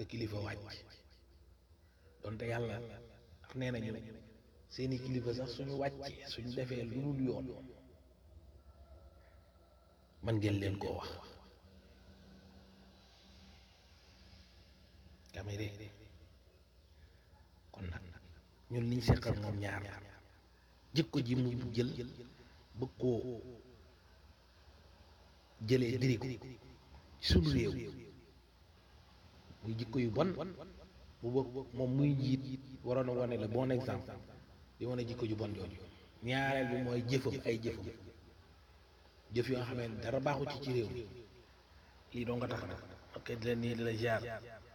sa kilifa wàcc donte yàlla ndax nee nañu seeni kilifa sax suñu wàccee suñu defee lu dul yoon man ngeen leen koo wax kamere kon nag ñun liñ seqal moom ñaar jikko ji mu jël bëgg koo jëlee diri ko ci suñu réew muy jikko yu bon bu bëgg moom muy njiit waroon a wane le bon exemple di wane jikko ju bon jooju ñaareel bi mooy jëfam ay jëfam jëf yoo xam ne dara baaxu ci ci réew mi lii doo nga tax nag ok di leen nii di la jaar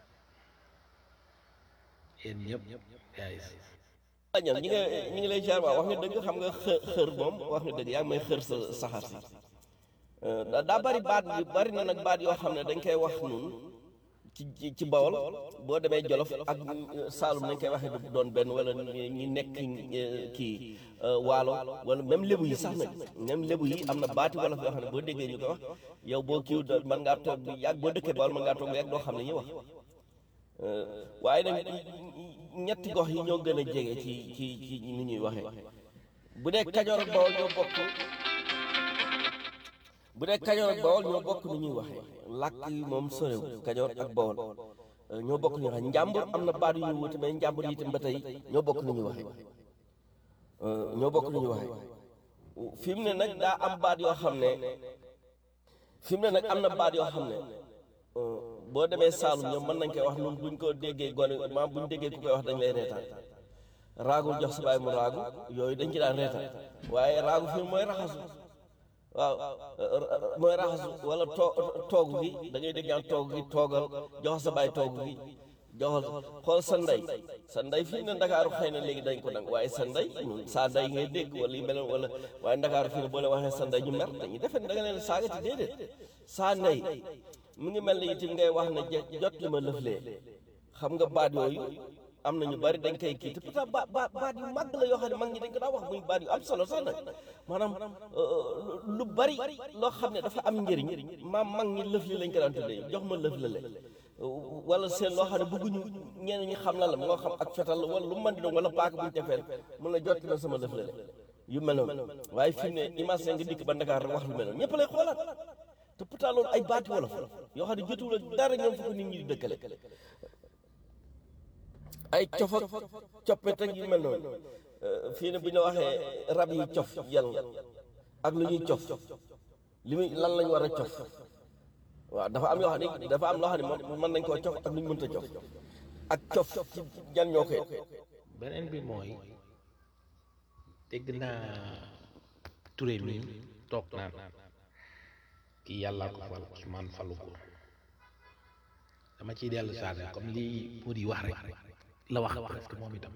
yéen ñëpp yaay waaw ñoom ñi nga ñi ngi lay jaar waaw wax nga dëgg xam nga xë xër moom wax nga dëgg yaa ngi may xër sa saxaar si daa daa bari baat yu bari na nag baat yoo xam ne dañ koy wax nun ci ci ci bawol boo demee jolof ak saalum nañ koy waxee du doon benn wala ñi nekk kii waalo wala même lébu yi sax nag même lébu yi am na baati wolof yoo xam ne boo déggee ñu koy wax yow boo kiiw mën ngaa toog bu yàgg boo dëkkee bawol mën ngaa toog bu yàgg doo xam ne ñuy wax waaye nag ñetti gox yi ñoo gën a jege ci ci ci ni ñuy waxee bu dee kajoor ak bawol ñoo bokk bu dee kajoor ak bawol ñoo bokk ni ñuy waxee làkk yi moom sorew kajoor ak bawol ñoo bokk ni ñuy waxee njàmbur am na baat yu ñu wuute mais njàmbur yi itam ba tey ñoo bokk ni ñuy waxee ñoo bokk ni ñuy waxee fi mu ne nag daa am baat yoo xam ne fi mu ne nag am na baat yoo xam ne boo demee Saalum ñoom mën nañ koy wax ñun buñ ko déggee gone maam buñ déggee ku koy wax dañ lay reetaan raagul jox sa baay mu raagu yooyu dañ ci daan reetaan waaye raagu fii mooy raxasu waaw mooy raxasu wala too toogu gi da ngay dégg ñaan toogu gi toogal jox sa baay toogu gi joxal xool sa ndey sa ndey fii ne ndakaaru xëy na léegi dañ ko nag waaye sa ndey ñun saa ndey ngay dégg wala yu mel wala waaye ndakaaru fii ne boo leen waxee sa ndey ñu mer dañuy defe ne da nga leen saaga ci déedéet saa ndey mu ngi mel ne itam ngay wax ne jot li ma lëflee xam nga baat yooyu am na ñu bari dañ koy kii te pourtant ba ba baat yu màgg la yoo xam ne mag ñi dañ ko daa wax muy baat yu am solo sax nag maanaam lu bari loo xam ne dafa am njëriñ maam mag ñi lëf li lañ ko daan tuddee jox ma lëf la le wala seen loo xam ne bëgguñu ñenn ñi xam la la moo xam ak fetal wala lu mën di doon wala paaka buñu tefeel mun la jot na sama lëf la le yu mel noonu waaye fi mu ne image nga dikk ba Ndakaar rek wax lu mel noonu ñëpp lay xoolaat te pourtant loolu ay baati wolof yoo xam ne jotuwul ak dara ñoom fu ko nit ñi di dëkkale ay cof ak coppet ak yu mel noonu fii ne bu ñu la waxee rab yi cof yal ak lu ñuy cof li muy lan lañ war a cof waaw dafa am yoo xam ne dafa am loo xam ne mën nañ koo cof ak lu ñu mënta cof ak cof ci jan ñoo koy beneen bi mooy dégg naa Touré mi toog naan kii yàllaa ko fal ki man falu ko dama ciy dellu saare comme lii mu di wax rek la wax presque moom itam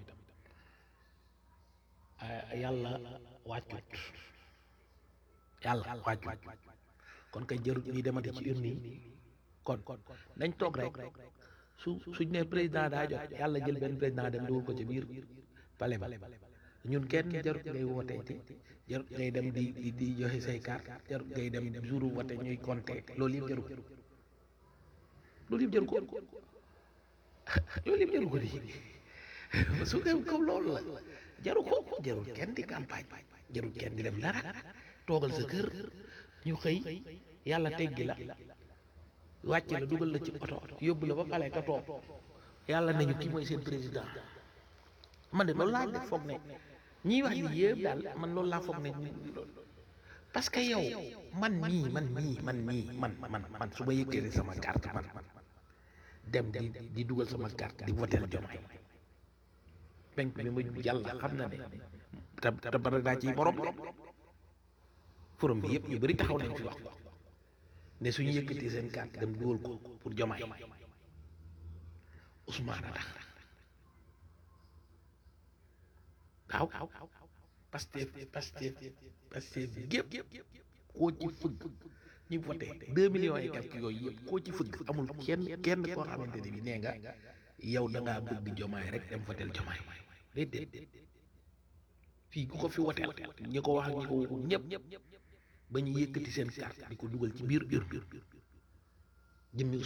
yàlla wàccut yàlla wàccut kon kay jërut ñuy demati ci urne yi kon nañ toog rek su suñ ne président daa jot yàlla jël benn président dem dugal ko ci biir pale ba ñun kenn jarut ngay wooteeti jarut ngay dem di di di joxe say carte jarut ngay dem jour wote ñuy compter loolu yëpp jaru loolu yëpp jaru ko loolu yëpp jaru ko di su ko comme loolu la jaru ko jarul kenn di campagne jarul kenn di def dara toogal sa kër ñu xëy yàlla teggi la wàcc la dugal la ci oto yóbbu la ba pale ka toog yàlla nañu kii mooy seen président man de loolu laa def foog ne ñiy wax ni yëpp daal man loolu laa foog ne parce que yow man mii man mii man mii man man man su ma yëkkee sama carte man dem di di dugal sama carte di votel Diomaye penk bi ma yàlla xam na ne te te bara daa ciy borom forum bi yëpp ñu bëri taxaw nañ fi wax ko ne suñu yëkkatee seen carte dem dugal ko pour Diomaye Ousmane a tax waaw Pastef Pastef Pastef gépp koo ci fëgg ñu voté deux millions et quelques yooyu yëpp koo ci fëgg amul kenn kenn koo xamante ne bi nee nga yow da ngaa bëgg jomaay rek dem votel jomaay déedéet fii ku ko fi woteel ñi ko wax ak ñi ko waxul ñëpp ba ñu yëkkati seen carte di ko dugal ci biir urne jëmmi